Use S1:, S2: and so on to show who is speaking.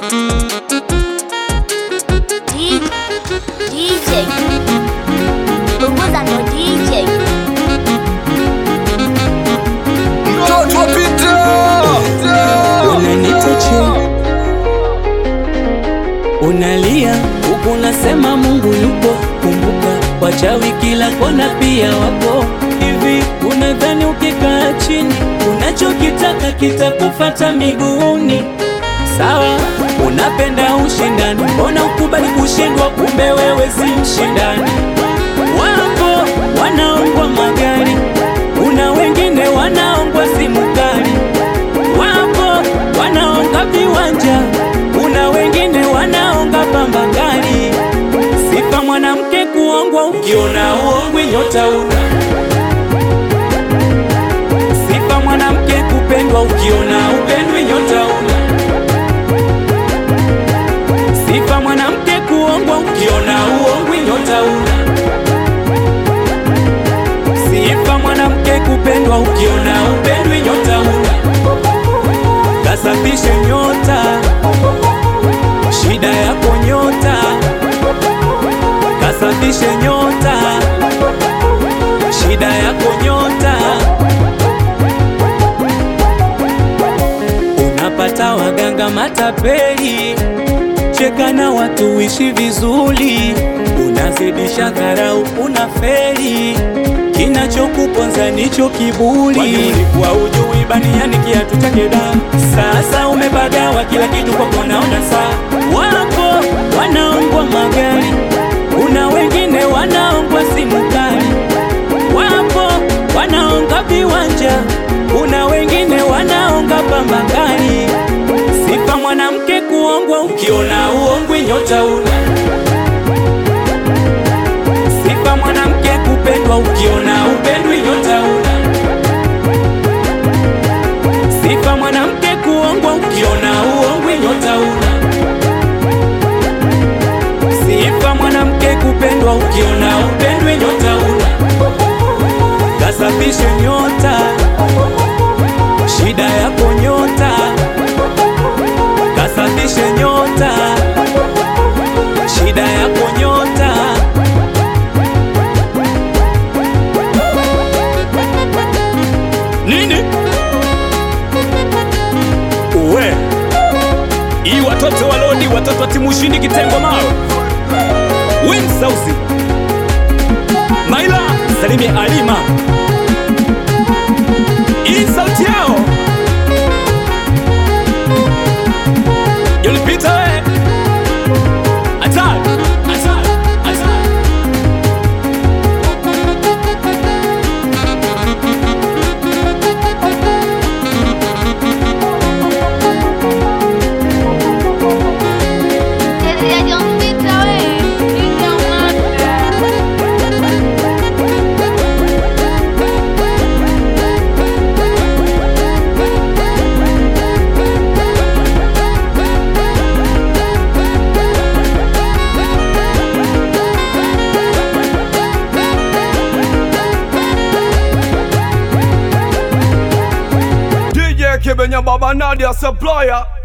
S1: D- DJ Punguza ndo DJ
S2: mtoto wa Peter.
S3: unanitache unalia huku unasema Mungu yupo. Kumbuka wachawi kila kona pia wapo. Hivi unadhani ukikaa chini unachokitaka kitakufata miguuni? Sawa, unapenda ushindani, mbona ukubali kushindwa? Kumbe wewe si mshindani. Wapo wanaongwa magari, kuna wengine wanaongwa simu kali wapo wanaonga viwanja, kuna wengine wanaonga pamba kali. Sifa mwanamke kuongwa, ukiona uongwi nyota una. Sifa mwanamke kupendwa, ukiona upendwi nyota una. Sifa mwanamke kuongwa, ukiona uongwi nyota una. Sifa mwanamke kupendwa, ukiona upendwi nyota una kasafishe nyota, shida yako nyota, kasafishe nyota, shida yako nyota. Unapata waganga matapeli, cheka na watu ishi vizuri, unazidisha dharau, unaferi kinachokuponza nicho kiburi. Ulikuwa ujui baniani kiatu chake da, sasa umepagawa kila kitu kwako naona saa. Wapo wanaongwa magari, kuna wengine wanaongwa simu kali, wapo wanaonga viwanja, kuna wengine wanaonga pamba kali. Sifa mwanamke kuongwa, ukiona uongwi nyota una Sifa mwanamke kupendwa, ukiona upendwi nyota una. Sifa mwanamke kuongwa, ukiona uongwi nyota una. Sifa mwanamke kupendwa, ukiona upendwi nyota una. Kasafishe nyota, shida yako nyota. Kasafishe nyota, shida yako nyota.
S4: Nini? Uwe hii watoto wa lodi, watoto wa timu ushindi kitengo mawe Win Sauzi Maila Salimi Alima, hii sauti yao Yulipita we Attack Attack Attack
S2: DJ Kibenya Baba Nadia Supplier